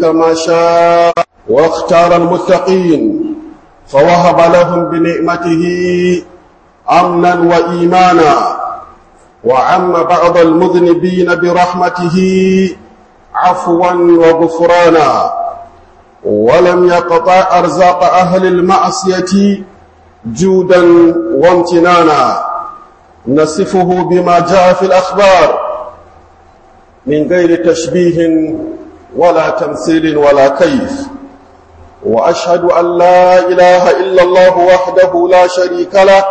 كما شاء واختار المتقين فوهب لهم بنعمته امنا وايمانا وعم بعض المذنبين برحمته عفوا وغفرانا ولم يقطع ارزاق اهل المعصيه جودا وامتنانا نصفه بما جاء في الاخبار من غير تشبيه ولا تمثيل ولا كيف واشهد ان لا اله الا الله وحده لا شريك له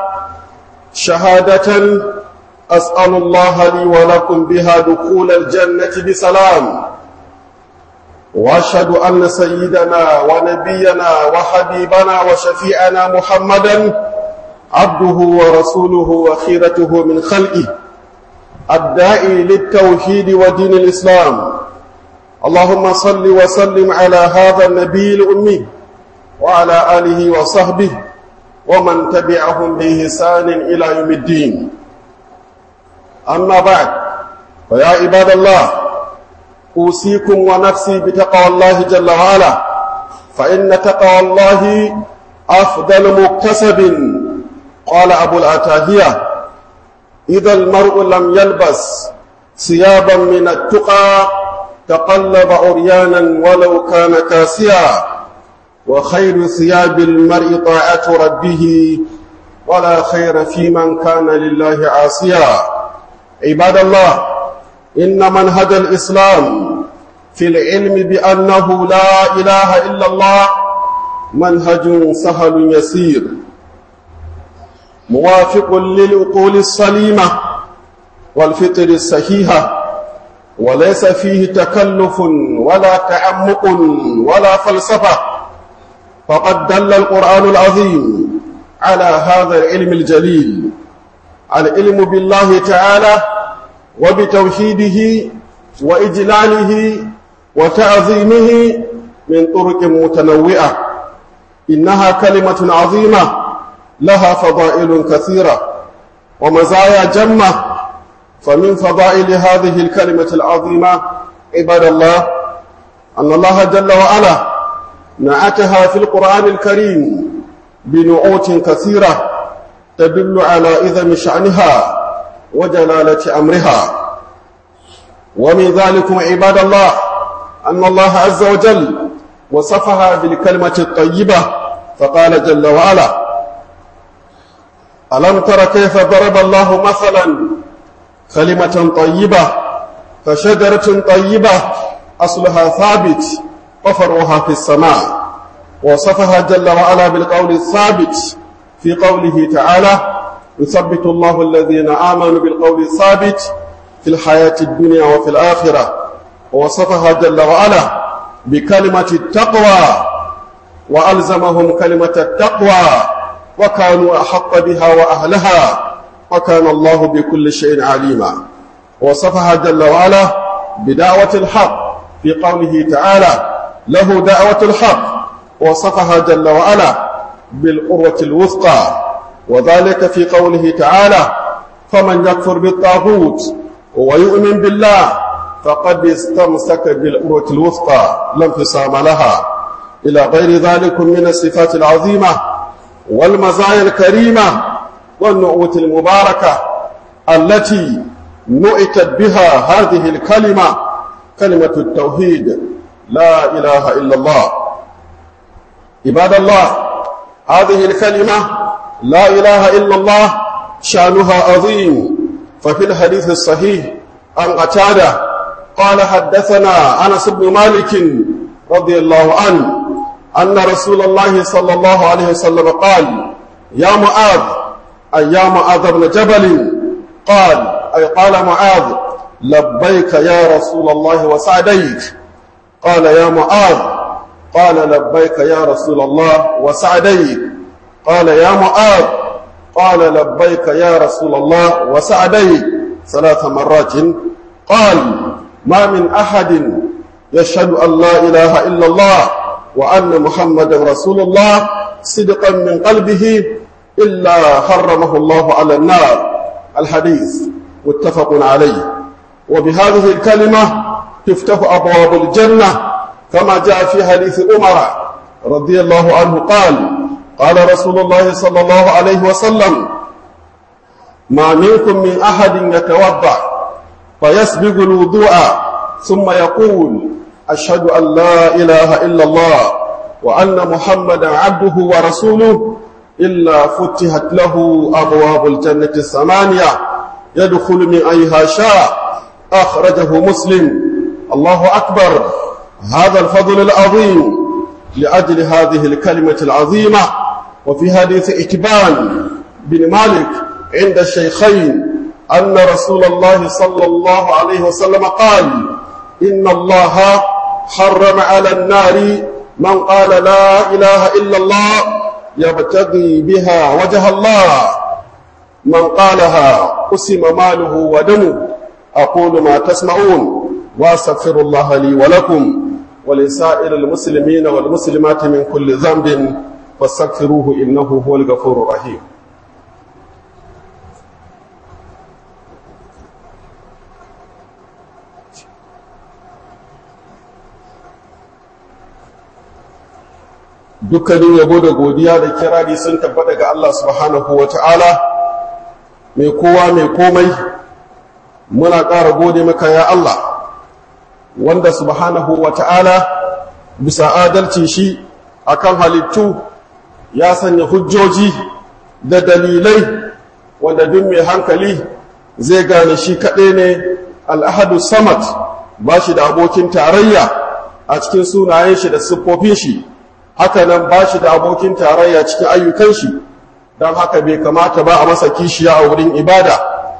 شهاده اسال الله لي ولكم بها دخول الجنه بسلام واشهد ان سيدنا ونبينا وحبيبنا وشفيعنا محمدا عبده ورسوله وخيرته من خلقه الداعي للتوحيد ودين الاسلام اللهم صل وسلم على هذا النبي الامي وعلى اله وصحبه ومن تبعهم باحسان الى يوم الدين اما بعد فيا عباد الله اوصيكم ونفسي بتقوى الله جل وعلا فان تقوى الله افضل مكتسب قال ابو الاتاهيه اذا المرء لم يلبس ثيابا من التقى تقلب عريانا ولو كان كاسيا وخير ثياب المرء طاعه ربه ولا خير في من كان لله عاصيا عباد الله ان منهج الاسلام في العلم بانه لا اله الا الله منهج سهل يسير موافق للعقول السليمه والفطر الصحيحه وليس فيه تكلف ولا تعمق ولا فلسفه فقد دل القران العظيم على هذا العلم الجليل العلم بالله تعالى وبتوحيده واجلاله وتعظيمه من طرق متنوعه انها كلمه عظيمه لها فضائل كثيره ومزايا جمه فمن فضائل هذه الكلمه العظيمه عباد الله ان الله جل وعلا نعتها في القران الكريم بنعوت كثيره تدل على اذم شانها وجلاله امرها ومن ذلكم عباد الله ان الله عز وجل وصفها بالكلمه الطيبه فقال جل وعلا الم تر كيف ضرب الله مثلا كلمه طيبه كشجره طيبه اصلها ثابت وفرعها في السماء وصفها جل وعلا بالقول الثابت في قوله تعالى يثبت الله الذين آمنوا بالقول الثابت في الحياة الدنيا وفي الآخرة ووصفها جل وعلا بكلمة التقوى وألزمهم كلمة التقوى وكانوا أحق بها وأهلها وكان الله بكل شيء عليما وصفها جل وعلا بدعوة الحق في قوله تعالى له دعوة الحق وصفها جل وعلا بالقوة الوثقى وذلك في قوله تعالى فمن يكفر بالطاغوت ويؤمن بالله فقد استمسك بالقوة الوثقى لا انفصام لها إلى غير ذلك من الصفات العظيمة والمزايا الكريمة والنعوت المباركة التي نؤتت بها هذه الكلمة كلمة التوحيد لا إله إلا الله عباد الله هذه الكلمة لا إله إلا الله شأنها عظيم ففي الحديث الصحيح عن قتادة قال حدثنا أنس بن مالك رضي الله عنه أن رسول الله صلى الله عليه وسلم قال يا معاذ أي يا معاذ بن جبل قال أي قال معاذ لبيك يا رسول الله وسعديك قال يا معاذ قال لبيك يا رسول الله وسعديك قال يا معاذ قال لبيك يا رسول الله وسعديك ثلاث مرات قال ما من أحد يشهد أن لا إله إلا الله وأن محمد رسول الله صدقا من قلبه إلا حرمه الله على النار الحديث متفق عليه وبهذه الكلمة تفتح أبواب الجنة كما جاء في حديث عمر رضي الله عنه قال قال رسول الله صلى الله عليه وسلم ما منكم من أحد يتوضأ فيسبق الوضوء ثم يقول أشهد أن لا إله إلا الله وأن محمدا عبده ورسوله إلا فتحت له أبواب الجنة الثمانية يدخل من أيها شاء أخرجه مسلم الله أكبر هذا الفضل العظيم لأجل هذه الكلمة العظيمة وفي حديث إكبان بن مالك عند الشيخين أن رسول الله صلى الله عليه وسلم قال إن الله حرم على النار من قال لا إله إلا الله يبتغي بها وجه الله من قالها قسم ماله ودمه أقول ما تسمعون وأستغفر الله لي ولكم ولسائر المسلمين والمسلمات من كل ذنب فاستغفروه إنه هو الغفور الرحيم dukkanin yabo da godiya da kirari sun tabbata ga Allah subhanahu wa ta'ala mai kowa mai komai muna ƙara gode maka ya Allah wanda subhanahu wa ta'ala bisa adalci shi akan halittu ya sanya hujjoji da dalilai wanda duk mai hankali zai gane shi kaɗai ne al'ahadu samad ba shi da abokin tarayya a cikin sunayen shi da siffofin shi haka nan ba shi da abokin tarayya cikin ayyukan shi don haka bai kamata ba a masa kishiya a wurin ibada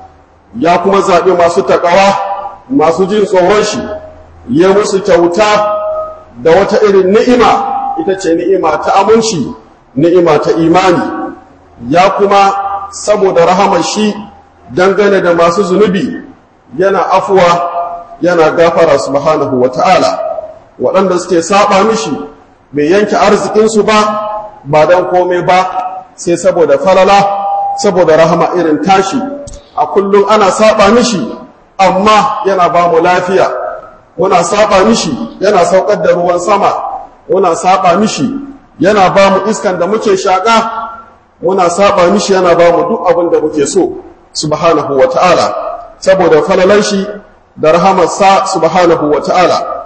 ya kuma zaɓi masu taƙawa masu jin tsoron shi ya musu kyauta da wata irin ni'ima ita ce ni'ima ta aminci ni'ima ta imani ya kuma saboda rahamar shi dangane da masu zunubi yana afuwa yana gafara subhanahu wa ta'ala waɗanda suke saba mishi bai yanke arzikinsu ba ba don komai ba sai saboda falala saboda rahama irin tashi a kullum ana saba mishi amma yana ba mu lafiya muna saba mishi yana saukar da ruwan sama muna saba mishi yana ba mu iskan da muke shaƙa muna saba mishi yana ba mu duk abin da muke so subhanahu wa ta'ala saboda falalan shi da rahamarsa subhanahu wa ta'ala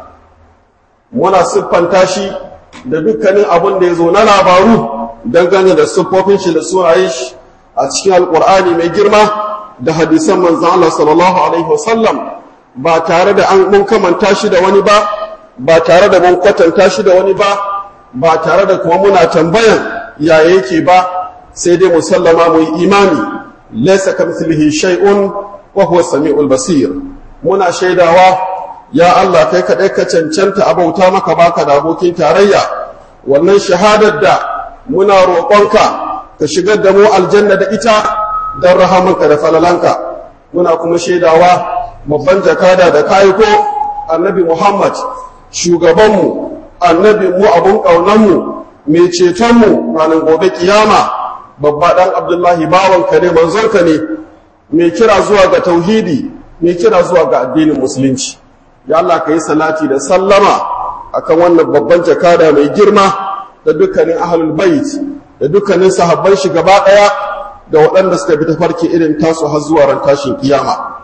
muna siffanta shi da dukkanin abin da ya zo na labaru dangane da siffofin shi da sunayen shi a cikin alkur'ani mai girma da hadisan manzan Allah sallallahu alaihi wasallam ba tare da an mun kamanta shi da wani ba ba tare da mun kwatanta shi da wani ba ba tare da kuma muna tambayan yaya yake ba sai dai musallama mu yi imani laysa kamithlihi shay'un wa huwa samiul basir muna shaidawa ya Allah kai kaɗai ka cancanta abauta maka baka da abokin tarayya wannan shahadar da muna roƙonka ka shigar da mu aljanna da ita don rahamanka da falalanka muna kuma shaidawa babban jakada da kayiko annabi Muhammad shugabanmu annabi mu abun ƙaunanmu mai cetonmu ranar gobe kiyama babba ɗan abdullahi bawanka ne manzonka ne mai kira zuwa ga tauhidi mai kira zuwa ga addinin musulunci ya Allah ka yi salati da sallama akan wannan babban jakada mai girma da dukkanin ahlul bait da dukkanin sahabban shi gaba daya da waɗanda suka bi tafarki irin tasu har zuwa ran tashin kiyama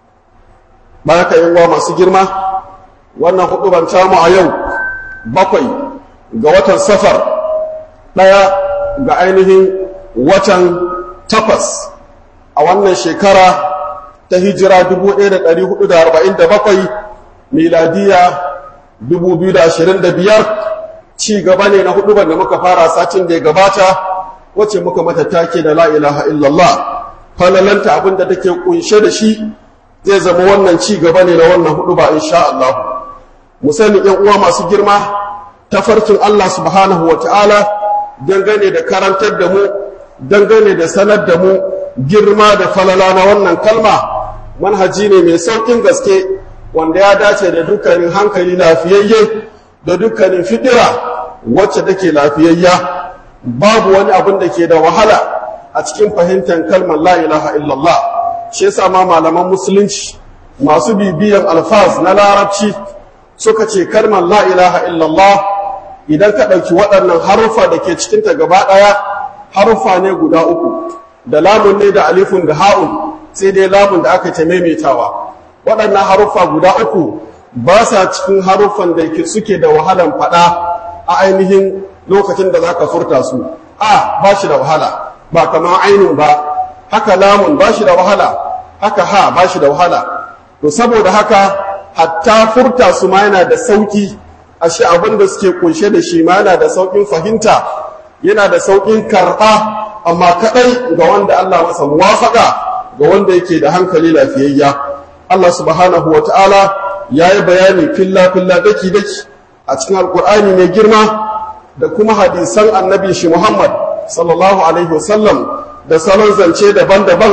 baraka yin wa masu girma wannan hudu ban tamu a yau bakwai ga watan safar daya ga ainihin watan takwas a wannan shekara ta hijira 1447 miladiya 2025 ci gaba ne na hudu da muka fara satin da ya gabata wacce muka mata take da la ilaha illallah falalanta abin da take kunshe da shi zai zama wannan ci gaba ne na wannan hudu ba insha Allah mu sani yan uwa masu girma tafarkin Allah subhanahu wa ta'ala dangane da karantar da mu dangane da sanar da mu girma da falala na wannan kalma manhaji ne mai saukin gaske wanda ya dace da dukkanin hankali lafiyayye da dukkanin fidira wacce take lafiyayya babu wani abin da ke da wahala a cikin fahimtar kalmar la ilaha illallah shi yasa ma malaman musulunci masu bibiyan alfaz na larabci suka ce kalmar la ilaha illallah idan ka ɗauki waɗannan haruffa da ke cikinta gaba ɗaya haruffa ne guda uku da lamun ne da alifun da ha'un sai dai lamun da aka ta maimaitawa waɗannan haruffa guda uku ba sa cikin haruffan da suke da wahalan faɗa a ainihin lokacin da za ka furta su a ba shi da wahala ba kamar ainun ba haka lamun ba shi da wahala haka ha ba shi da wahala to saboda haka hatta furta su ma yana da sauki ashe abin da suke kunshe da shi ma yana da saukin fahimta yana da saukin karɓa amma kaɗai ga wanda Allah masa muwafaka ga wanda yake da hankali lafiyayya Allah subhanahu wa ta'ala ya yi bayani filla-filla daki-daki a cikin alkur'ani mai girma da kuma hadisan annabi shi Muhammad sallallahu alaihi wasallam da salon zance daban-daban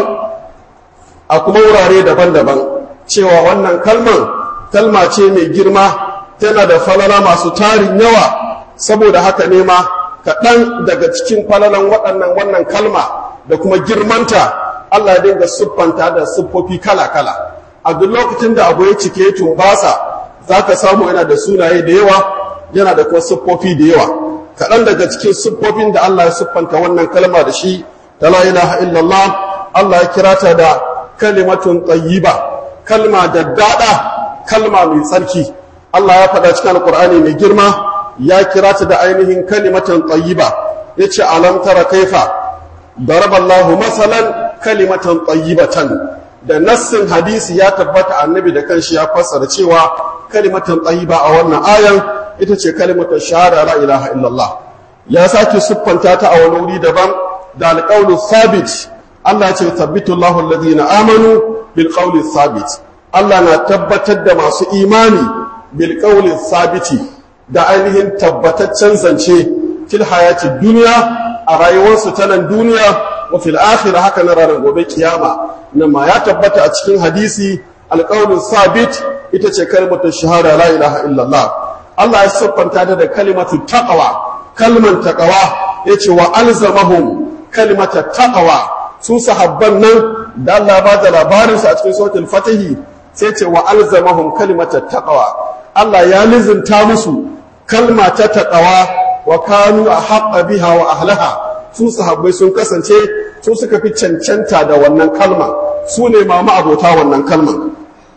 a kuma wurare daban-daban cewa wannan kalman kalma ce mai girma tana da falala masu tarin yawa saboda haka ne ma kaɗan daga cikin falalan waɗannan wannan kalma da kuma girmanta Allah ya dinga siffanta da siffofi kala-kala a duk lokacin da abu ya cike tumbasa za ka samu yana da sunaye da yawa yana da kuma siffofi da yawa kaɗan daga cikin siffofin da Allah ya siffanta wannan kalma da shi ta la ilaha illallah Allah ya kira ta da kalimatun tayyiba kalma da daɗa kalma mai tsarki Allah ya faɗa cikin alƙur'ani mai girma ya kira ta da ainihin kalimatan tayyiba yace alam tara kaifa daraballahu masalan kalimatan tayyibatan da nassin hadisi ya tabbata annabi da kanshi ya fassara cewa kalimatan tayyiba a wannan ayan ita ce kalimatan shahada la ilaha illallah ya sake siffanta ta a wani wuri daban da alqawlu thabit Allah ce tabbitu Allahu alladhina amanu bil qawli thabit Allah na tabbatar da masu imani bil qawli thabiti da ainihin tabbataccen zance fil hayati duniya a rayuwarsu ta nan duniya wa fil akhirah haka na ranar gobe kiyama nan ma ya tabbata a cikin hadisi alqaulun sabit ita ce kalmatu shahada la ilaha illallah Allah ya siffanta ta da kalimatu taqwa kalman taqwa yace wa alzamahum kalimatu taqwa su sahabban nan da Allah ba da labarin su a cikin suratul fatihi sai ce wa alzamahum kalimatu taqwa Allah ya lizinta musu kalma ta taqwa wa kanu ahqqa biha wa ahlaha su sahabbai sun kasance su suka fi cancanta da wannan kalma su ne ma abota wannan kalma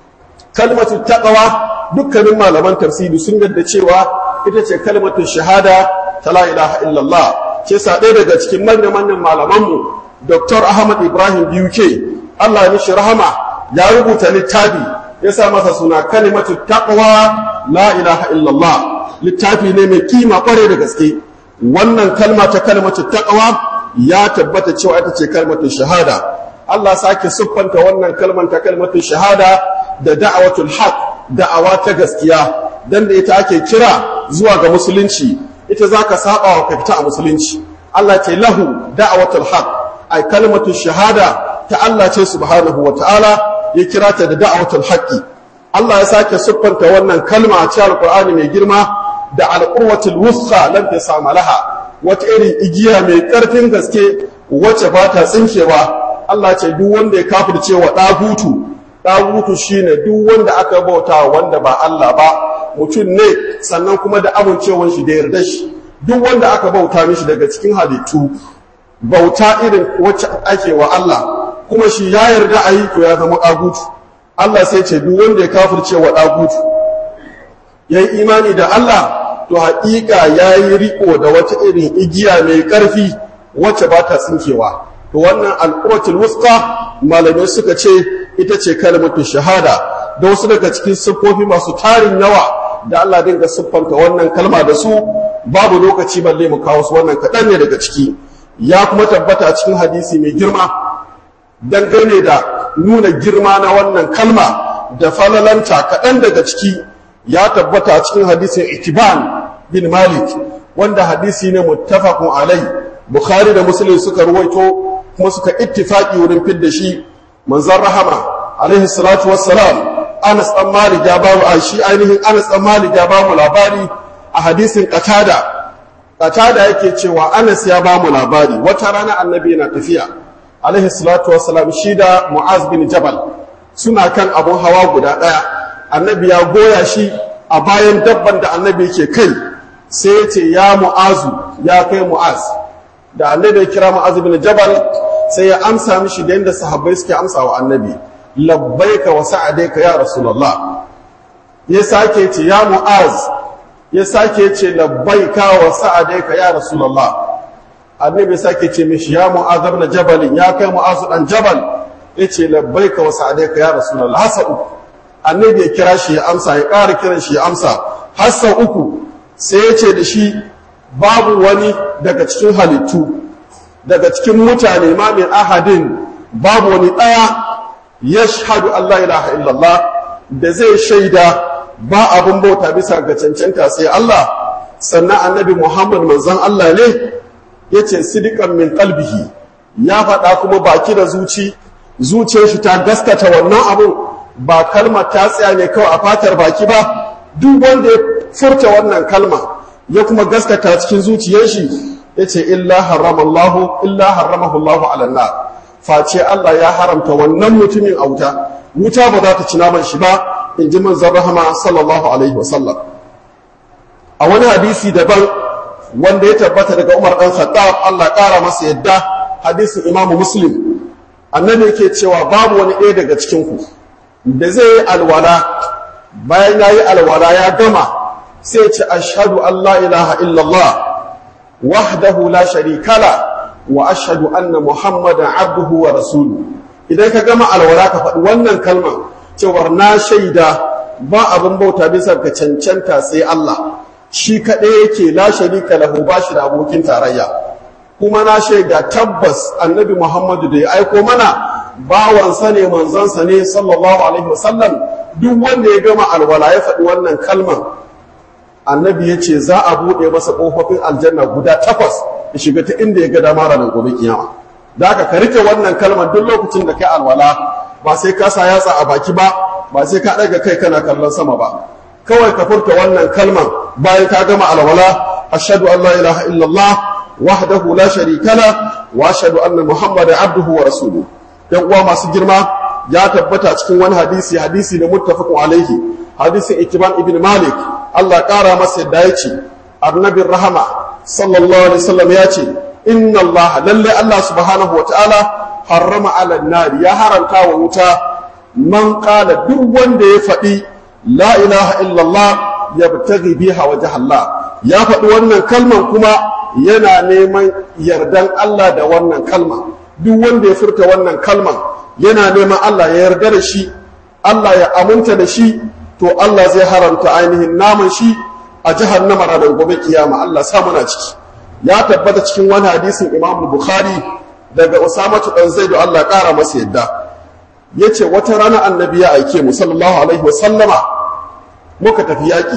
kalmatu taqwa dukkanin malaman tafsiri sun yadda cewa ita ce kalmatu shahada ta la ilaha illallah ke sa ɗaya daga cikin manyan manyan malamanmu Dr. Ahmad Ibrahim BUK Allah ya mishi rahama ya rubuta littafi ya sa masa suna kalimatu taqwa la ilaha illallah littafi ne mai kima kware da gaske wannan kalma ta kalmatu taqwa ya tabbata cewa ita ce kalmatu shahada Allah sake siffanta wannan kalman ta kalmatu shahada da da'awatul haq da'awa ta gaskiya dan da ita ake kira zuwa ga musulunci ita zaka saba wa kafita a musulunci Allah ce lahu da'awatul haq ai kalmatu shahada ta Allah ce subhanahu wa ta'ala ya kira ta da da'awatul haqqi Allah ya sake siffanta wannan kalma a cikin Alƙur'ani mai girma da alƙurwatul wusqa lam tasama laha wata irin igiya mai ƙarfin gaske wacce ba ta tsinkewa Allah ce duk wanda ya kafirce wa ɗagutu ɗagutu shine duk wanda aka bauta wanda ba Allah ba mutum ne sannan kuma da amincewar shi da yarda shi duk wanda aka bauta mishi daga cikin halittu bauta irin wacce ake wa Allah kuma shi ya yarda a yi to ya zama ɗagutu Allah sai ce duk wanda ya kafirce wa ɗagutu ya yi imani da Allah to haƙiƙa ya yi riƙo da wata irin igiya mai ƙarfi wacce ba ta tsinkewa to wannan al'uratul wuska malamai suka ce ita ce kalmatu shahada da wasu daga cikin siffofi masu tarin yawa da Allah dinga siffanta wannan kalma da su babu lokaci balle mu kawo su wannan kaɗan ne daga ciki ya kuma tabbata a cikin hadisi mai girma dangane da nuna girma na wannan kalma da falalanta kaɗan daga ciki ya tabbata a cikin hadisin itiban bin malik wanda hadisi ne muttafaqun alai bukhari da muslim suka ruwaito kuma suka ittifaki wurin fidda shi manzon rahama alaihi salatu wassalam anas dan malik ya ba mu shi ainihin anas dan malik ya ba mu labari a hadisin qatada qatada yake cewa anas ya ba mu labari wata rana annabi yana tafiya alaihi salatu wassalam shi da mu'az bin jabal suna kan abun hawa guda daya annabi ya goya shi a bayan dabban da annabi yake kai sai ya ce ya mu'azu ya kai mu'az da annabi ya kira mu'az bin jabal sai ya amsa mishi da yadda sahabbai suke amsa wa annabi labbaika wa sa'adaika ya rasulullah ya sake ce ya mu'az ya sake ce labbaika wa sa'adaika ya rasulullah annabi sake ce mishi ya mu'az ibn jabal ya kai mu'az dan jabal yace labbaika wa sa'adaika ya rasulullah hasa uku annabi ya kira shi ya amsa ya ƙara kiran shi ya amsa hasa uku sai ya ce da shi babu wani daga cikin halittu daga cikin mutane ma min ahadin babu wani ɗaya ya shahadu Allah ilaha illallah da zai shaida ba abin bauta bisa ga cancanta sai Allah sannan annabi Muhammad manzon Allah ne ya ce sidikan min kalbihi ya faɗa kuma baki da zuci zuciyar shi ta gaskata wannan abin ba kalmar ta tsaya ne kawai a fatar baki ba duk wanda ya furta wannan kalma ya kuma gaskata cikin zuciyar shi ya ce illa haramallahu illa haramahu ala nar face Allah ya haramta wannan mutumin a wuta wuta ba za ta ci naman shi ba in ji manzon rahama sallallahu alaihi wasallam a wani hadisi daban wanda ya tabbata daga Umar dan Khattab Allah ƙara masa yadda hadisin Imam Muslim annabi yake cewa babu wani ɗaya daga cikin ku da zai yi alwala bayan ya yi alwala ya gama sai ce ashhadu an la ilaha illallah wahdahu la sharika la wa ashhadu anna muhammadan abduhu wa rasuluhu idan ka gama alwala ka faɗi wannan kalmar cewar na shaida ba abin bauta bisa ga cancanta sai Allah shi kaɗai yake la sharika lahu ba shi da abokin tarayya kuma na shaida tabbas annabi muhammadu da ya aiko mana bawansa ne manzansa ne sallallahu alaihi wasallam duk wanda ya gama alwala ya faɗi wannan kalmar annabi ya ce za a buɗe masa ƙofofin aljanna guda takwas ya shiga ta inda ya ga dama ranar gobe kiyama da aka ka rike wannan kalmar duk lokacin da kai alwala ba sai ka sa yatsa a baki ba ba sai ka ɗaga kai kana kallon sama ba kawai ka furta wannan kalmar bayan ka gama alwala ashhadu an la ilaha illallah wahdahu la sharika la wa ashhadu anna muhammadan abduhu wa rasuluhu yan uwa masu girma ya tabbata cikin wani hadisi hadisi ne muttafaqun alaihi hadisin ikiban ibn malik Allah ƙara masa yadda ya ce annabin rahama sallallahu alaihi wasallam ya ce inna Allah lalle Allah subhanahu wa ta'ala harrama ala nari ya haranta wa wuta man qala duk wanda ya faɗi la ilaha illallah yabtaghi biha wajh Allah ya faɗi wannan kalman kuma yana neman yardan Allah da wannan kalma duk wanda ya furta wannan kalman yana neman Allah ya yarda da shi Allah ya aminta da shi to Allah zai haramta ainihin naman shi a jahannama ranar gobe kiyama Allah sa muna ciki ya tabbata cikin wani hadisin Imam Bukhari daga Usama dan Zaid Allah ƙara masa yadda yace wata rana annabi ya aike mu sallallahu alaihi wa sallama muka tafi yaki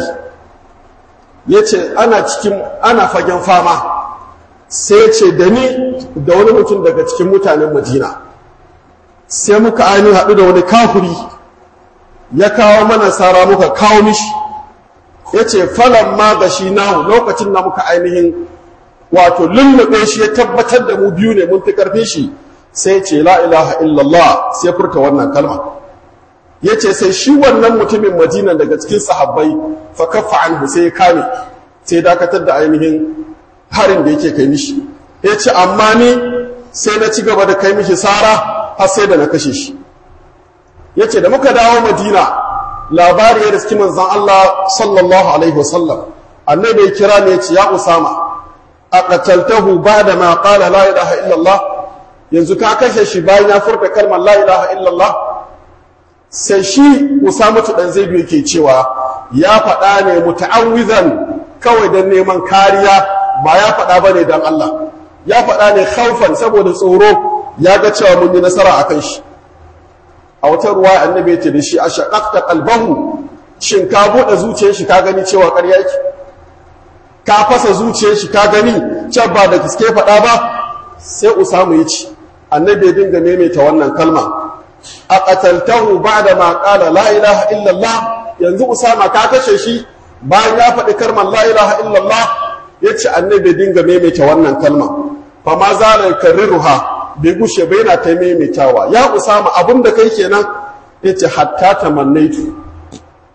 yace ana cikin ana fagen fama sai yace da ni da wani mutum daga cikin mutanen Madina sai muka ainihin haɗu da wani kafiri ya kawo mana sara muka kawo mishi ya ce falon ma ga shi nahu lokacin da muka ainihin wato lullube shi ya tabbatar da mu biyu ne mun fi ƙarfi shi sai ce la ilaha illallah sai furta wannan kalma ya ce sai shi wannan mutumin madina daga cikin sahabbai fa kafa anhu sai ya kame sai dakatar da ainihin harin da yake kai mishi ya ce amma ni sai na ci gaba da kai mishi sara har sai da na kashe shi ya ce da muka dawo madina labari ya riski manzan Allah sallallahu alaihi wasallam annabi ya kira ne ya ce ya usama a qataltahu ba'da ma qala la ilaha illallah yanzu ka kashe shi bayan ya furta kalmar la ilaha illallah sai shi usama dan zaidu yake cewa ya faɗa ne muta'awwizan kawai don neman kariya ba ya faɗa bane don Allah ya faɗa ne khaufan saboda tsoro ya ga cewa mun yi nasara akan shi a wata ruwa annabi ce da shi a shaƙaƙta ƙalbahu shin ka buɗe zuciyar shi ka gani cewa ƙarya yake ka fasa zuciyar shi ka gani can ba da gaske faɗa ba sai usamu ya ci annabi ya dinga maimaita wannan kalma a qataltahu ba'da ma qala la ilaha illallah yanzu usama ka kashe shi bayan ya faɗi kalmar la ilaha illallah yace annabi ya dinga maimaita wannan kalma fa ma zala karriruha bai gushe bai na ta maimaitawa ya usama abin da kai kenan ya ce hatta tamannaitu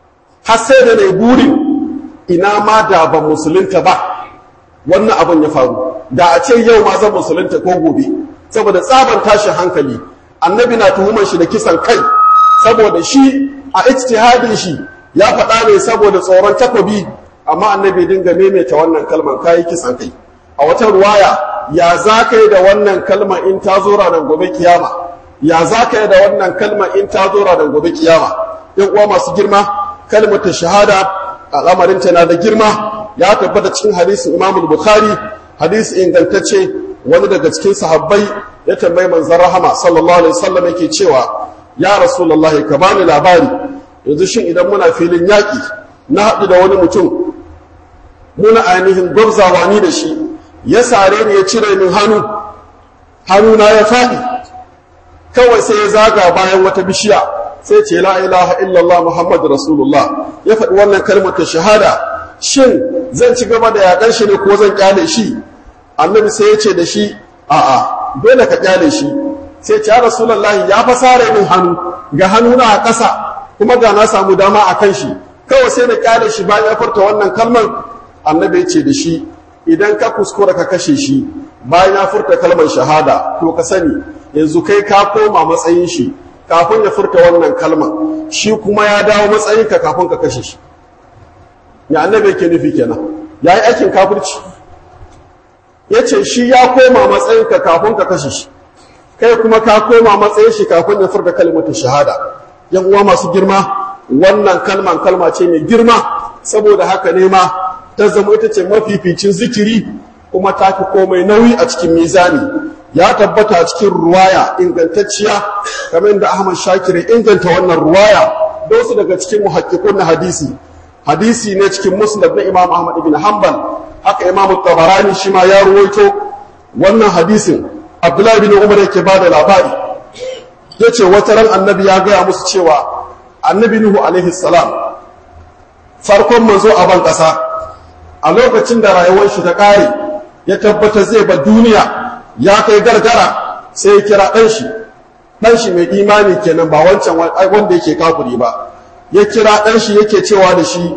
har sai da nayi burin ina ma da ban musulunta ba wannan abin ya faru da a ce yau ma zan musulunta ko gobe saboda tsaban tashin hankali annabi na tuhumar shi da kisan kai saboda shi a ijtihadin shi ya faɗa ne saboda tsoron takobi amma annabi dinga maimaita wannan kalmar kayi kisan kai a wata ruwaya ya za ka yi da wannan kalma in ta zo ranar gobe kiyama ya za ka yi da wannan kalma in ta zo ranar gobe kiyama yan uwa masu girma kalmar ta shahada al'amarin ta na da girma ya tabbata cikin hadisin imam bukhari hadisi ingantacce wani daga cikin sahabbai ya tambayi manzon rahama sallallahu alaihi wasallam yake cewa ya rasulullahi ka bani labari yanzu shin idan muna filin yaƙi na haɗu da wani mutum muna ainihin gwabzawa ni da shi ya sare ni ya cire min hannu hannuna ya faɗi kawai sai ya zaga bayan wata bishiya sai ce la ilaha illallah muhammad rasulullah ya faɗi wannan kalmar ta shahada shin zan ci gaba da yaƙan shi ne ko zan kyale shi annabi sai ya ce da shi a'a dole ka kyale shi sai ce ya rasulullahi ya fa sare min hannu ga hannuna a ƙasa kuma ga na samu dama a kan shi kawai sai na kyale shi bayan ya furta wannan kalmar annabi ya ce da shi idan ka kuskura ka kashe shi bayan ya furta kalmar shahada to ka sani yanzu kai ka koma matsayin shi kafin ya furta wannan kalmar shi kuma ya dawo matsayin ka kafin ka kashe shi ya annabi yake nufi kenan ya yi aikin kafirci ya ce shi ya koma matsayin ka kafin ka kashe shi kai kuma ka koma matsayin shi kafin ya furta kalmar shahada yan uwa masu girma wannan kalman kalma ce mai girma saboda haka ne ma ta zama ita ce mafificin zikiri kuma ta fi komai nauyi a cikin mizani ya tabbata a cikin ruwaya ingantacciya kamar da Ahmad Shakir inganta wannan ruwaya da wasu daga cikin muhakkikun na hadisi hadisi ne cikin musnad na Imam Ahmad ibn Hanbal haka Imam Tabarani shi ma ya ruwaito wannan hadisin Abdullahi bin Umar yake bada labari yace wata ran annabi ya gaya musu cewa annabi Nuhu alaihi salam farkon manzo a ban kasa a lokacin da rayuwar shi ta ƙare ya tabbata zai ba duniya ya kai gargara sai ya kira ɗan shi ɗan shi mai imani kenan ba wancan wanda yake kafuri ba ya kira ɗan shi yake cewa da shi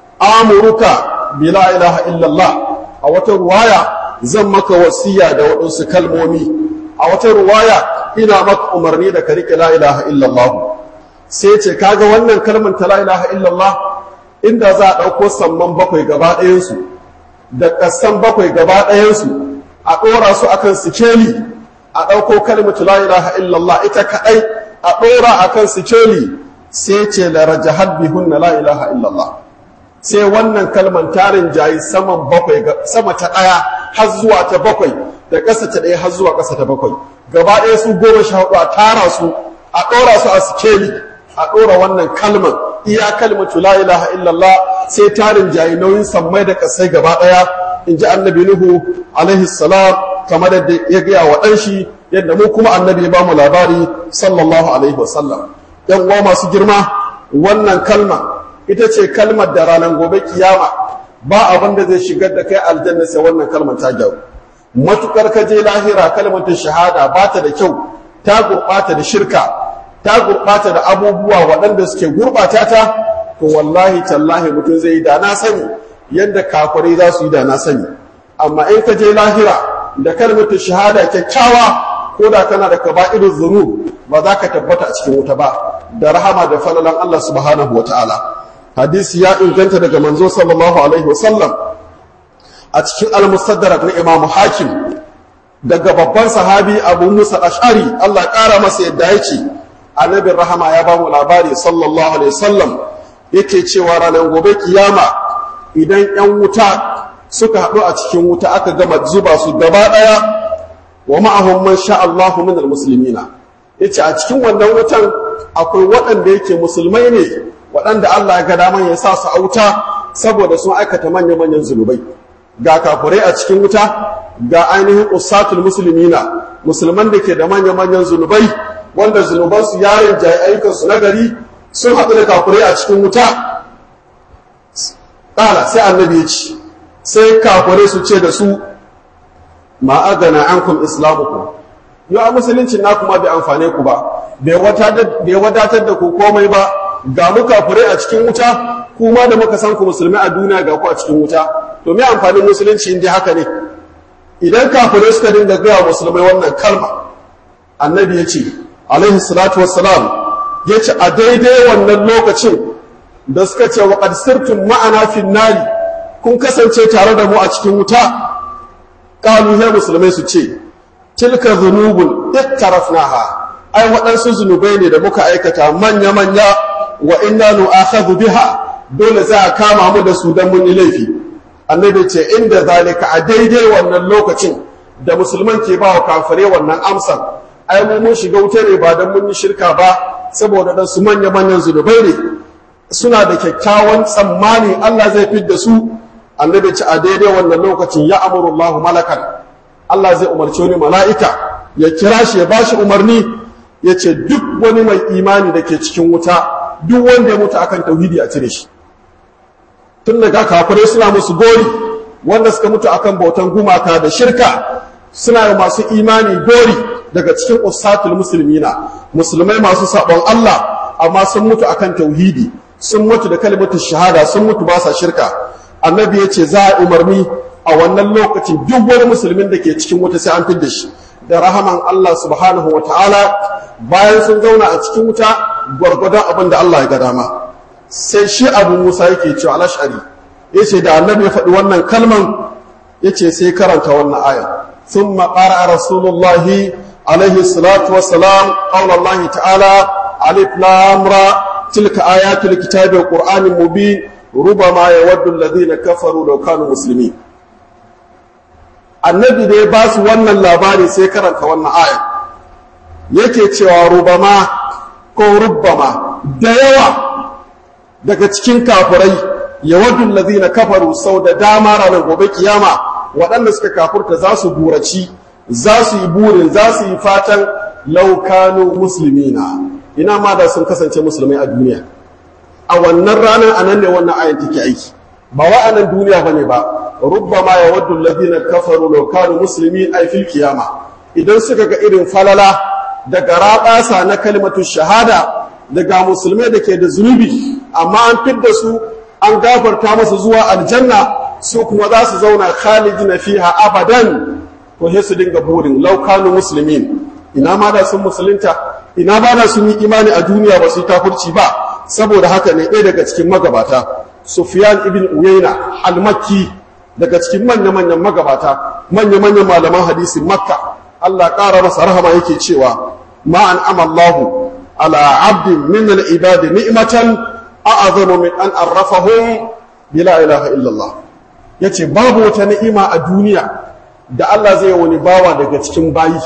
amuruka bi la ilaha illallah a wata ruwaya zan maka wasiya da waɗansu kalmomi a wata ruwaya ina maka umarni da ka riƙe la ilaha illallah sai ce kaga wannan kalmar ta la ilaha illallah inda za a ɗauko samman bakwai gaba ɗayansu da ƙasan bakwai gaba ɗayansu a ɗora su akan sikeli a ɗauko kalmatu la ilaha illallah ita kaɗai a ɗora akan sikeli sai ce la rajahat bihunna la ilaha illallah sai wannan kalman tarin jayi saman bakwai sama ta ɗaya har zuwa ta bakwai da ƙasa ta ɗaya har zuwa ƙasa ta bakwai gaba ɗaya su goma sha hudu a tara su a ɗora su a sikeli a ɗora wannan kalman iya kalmatu la ilaha illallah sai tarin jayi nauyin sammai da kasai gaba daya in ji annabi nuhu alaihi salam kamar da ya gaya wa ɗan shi yadda mu kuma annabi ya ba mu labari sallallahu alaihi wasallam yan uwa masu girma wannan kalma ita ce kalmar da ranar gobe kiyama ba abin da zai shigar da kai aljanna sai wannan kalmar ta gyaru matukar ka je lahira kalmar ta shahada ba ta da kyau ta gurɓata da shirka ta gurɓata da abubuwa waɗanda suke gurɓata ta to wallahi tallahi mutum zai yi da na sani yadda kafirai za su yi da na sani amma in ka je lahira da kalmar shahada kyakkyawa ko da kana da kaba'irul zunub ba za ka tabbata a cikin wuta ba da rahama da falalan Allah subhanahu wa ta'ala hadisi ya inganta daga manzo sallallahu alaihi wa sallam a cikin al-mustadrak na imamu hakim daga babban sahabi abu musa ash'ari Allah ƙara masa yadda yake annabin rahama ya ba mu labari sallallahu alaihi wasallam yake cewa ranar gobe kiyama idan yan wuta suka haɗu a cikin wuta aka gama zuba su gaba ɗaya wa ma'ahum man sha Allahu minal muslimina yace a cikin wannan wutan akwai waɗanda yake musulmai ne waɗanda Allah ya ga daman ya sa su a wuta saboda sun aikata manya manyan zunubai ga kafurai a cikin wuta ga ainihin usatul muslimina musulman da ke da manya manyan zunubai wanda zunubansu yarin jayi ayyukansu na gari sun haɗu da kafurai a cikin wuta ƙala sai annabi ya ci sai kafurai su ce da su ma agana ankum islamukum yau a musulunci na kuma bai amfane ku ba bai wadatar da ku komai ba ga mu kafurai a cikin wuta kuma da muka san ku musulmi a duniya ga ku a cikin wuta to me amfanin musulunci in dai haka ne idan kafirai suka dinga gaya musulmai wannan kalma annabi ya ce alaihi salatu wassalam ya ce a daidai wannan lokacin da suka ce wa qad sirtum ma'ana fin nari kun kasance tare da mu a cikin wuta qalu ya musulmai su ce tilka dhunubun ittarafnaha ai waɗansu zunubai ne da muka aikata manya manya wa inna nu'akhadhu biha dole za a kama mu da su dan mun yi laifi annabi ce inda zalika a daidai wannan lokacin da musulman ke ba wa kafare wannan amsar ai mu mun shiga wuta ne ba dan mun yi shirka ba saboda dan su manya manyan zunubai ne suna da kyakkyawan tsammani Allah zai fidda su annabi ce a daidai wannan lokacin ya amuru Allah malakan Allah zai umarci wani mala'ika ya kira shi ya bashi umarni ya ce duk wani mai imani da ke cikin wuta duk wanda ya mutu akan tauhidi a cire shi tun daga kafirai suna musu gori wanda suka mutu akan bautan gumaka da shirka suna yi masu imani gori daga cikin usatul musulmina musulmai masu sabon Allah amma sun mutu akan tauhidi sun mutu da kalimatu shahada sun mutu ba sa shirka annabi ya ce za a umarni a wannan lokacin duk wani musulmin da ke cikin wuta sai an fidda shi da rahaman Allah subhanahu wa ta'ala bayan sun zauna a cikin wuta gwargwadon abin da Allah ya ga dama sai shi abu musa yake cewa alashari ya ce da annabi ya faɗi wannan kalman ya ce sai karanta wannan aya sun maƙara a rasulullahi alaihi salatu wasalam ƙaunar ta'ala alif lamra tilka ayatul kitabi wa qur'anin mubin rubama yawaddu alladhina kafaru law kanu muslimin annabi da ya ba su wannan labari sai karanta wannan aya yake cewa rubama ko rubbama da yawa daga cikin kafirai yawadul ladina kafaru sau da dama ranar gobe kiyama waɗanda suka kafurta za su buraci za su yi burin za su yi fatan laukanu musulmina ina ma da sun kasance musulmai a duniya a wannan ranar anan ne wannan ayan take aiki ba wa anan duniya bane ba rubbama yawaddu alladhina kafaru law kanu muslimin ay fil qiyama idan suka ga irin falala daga rabasa na kalmatu shahada daga musulmai da ke da zunubi amma an fidda su an gafarta masu zuwa aljanna su kuma za su zauna khalidina fiha abadan ko sai su dinga burin law kanu muslimin ina ma da sun musulunta ina ba da sun yi imani a duniya ba su yi kafirci ba saboda haka ne ɗaya daga cikin magabata sufyan ibn uyayna al-makki daga cikin manya-manyan magabata manya-manyan malaman hadisin makka Allah ƙara masa rahama yake cewa ma an amallahu ala abdin min al-ibadi ni'matan a'azamu min an arrafahum bila ilaha illallah yace babu wata ni'ima a duniya da Allah zai wani bawa daga cikin bayi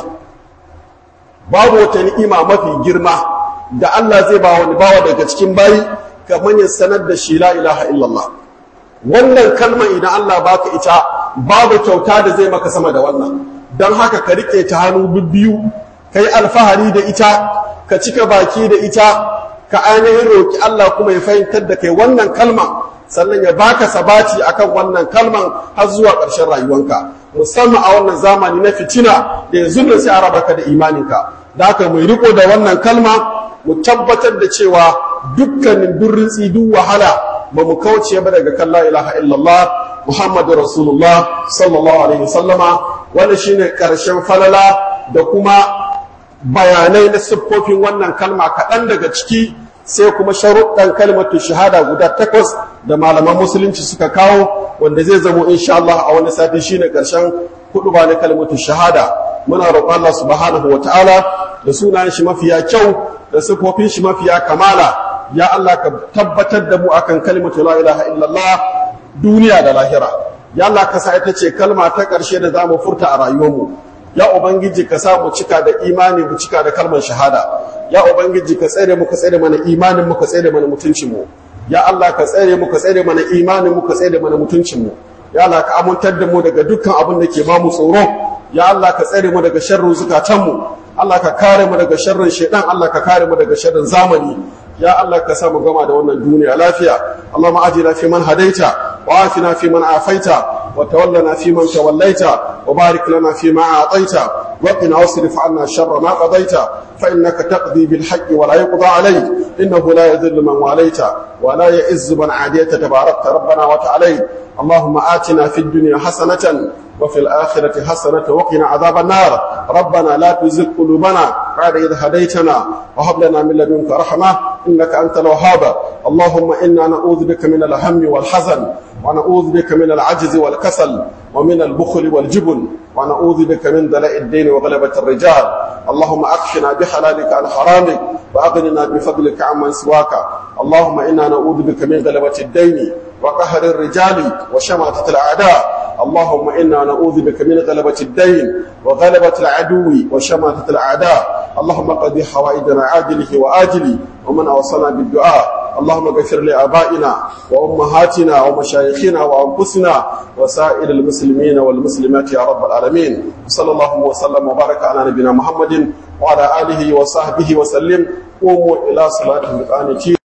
babu wata ni'ima mafi girma da Allah zai ba wani bawa daga cikin bayi kamar ya sanar da shi la ilaha illallah wannan kalmar idan Allah baka ita babu kyauta da zai maka sama da wannan don haka ka rike ta hannu biyu ka yi alfahari da ita ka cika baki da ita ka ainihin roki Allah kuma ya fahimtar da kai wannan kalma sannan ya baka sabati akan wannan kalman har zuwa ƙarshen rayuwanka musamman a wannan zamani na fitina da yanzu da sai a raba ka da imaninka da haka mu riko da wannan kalma mu tabbatar da cewa dukkanin durrin duk wahala ba mu kauce ba daga kan la ilaha illallah muhammadu rasulullah sallallahu alaihi wasallama wanda shine karshen falala da kuma bayanai na siffofin wannan kalma kaɗan daga ciki sai kuma sharuɗan kalmatu shahada guda takwas da malaman musulunci suka kawo wanda zai zamo insha Allah a wani sati shine karshen hudu ba na kalmatu shahada muna roƙon Allah subhanahu wa ta'ala da sunayen shi mafiya kyau da siffofin shi mafiya kamala ya Allah ka tabbatar da mu akan kalmatu la ilaha illallah duniya da lahira ya Allah ka sa ita ce kalma ta ƙarshe da zamu furta a rayuwarmu ya ubangiji ka sa mu cika da imani mu cika da kalmar shahada ya ubangiji ka tsare mu ka tsare mana imanin mu ka tsare mana mutuncin mu ya Allah ka tsare mu ka tsare mana imanin mu ka tsare mana mutuncin mu ya Allah ka amintar da mu daga dukkan abin da ke ba mu tsoro ya Allah ka tsare mu daga sharrin zukatan mu Allah ka kare mu daga sharrin shaitan Allah ka kare mu daga sharrin zamani ya Allah ka sa mu gama da wannan duniya lafiya Allahumma ajina fi man hadaita wa afina fi man afaita wa tawallana fi man tawallaita وبارك لنا فيما أعطيت وقنا واصرف عنا شر ما قضيت فإنك تقضي بالحق ولا يقضى عليك إنه لا يذل من واليت ولا يئز من عاديت تباركت ربنا وتعاليت اللهم آتنا في الدنيا حسنة وفي الآخرة حسنة وقنا عذاب النار ربنا لا تزغ قلوبنا بعد إذ هديتنا وهب لنا من لدنك رحمة إنك أنت الوهاب اللهم إنا نعوذ بك من الهم والحزن ونعوذ بك من العجز والكسل ومن البخل والجبن ونعوذ بك من دلاء الدين وغلبة الرجال اللهم أكفنا بحلالك عن حرامك وأغننا بفضلك عمن سواك اللهم إنا نعوذ بك من غلبة الدين وقهر الرجال وشماتة الأعداء اللهم إنا نعوذ بك من غلبة الدين وغلبة العدو وشماتة الأعداء اللهم قضي حوائجنا عاجله وآجله ومن أوصلنا بالدعاء اللهم اغفر لآبائنا وأمهاتنا ومشايخنا وأنفسنا وسائر المسلمين والمسلمات يا رب العالمين صلى الله وسلم وبارك على نبينا محمد وعلى آله وصحبه وسلم قوموا إلى صلاة القانتين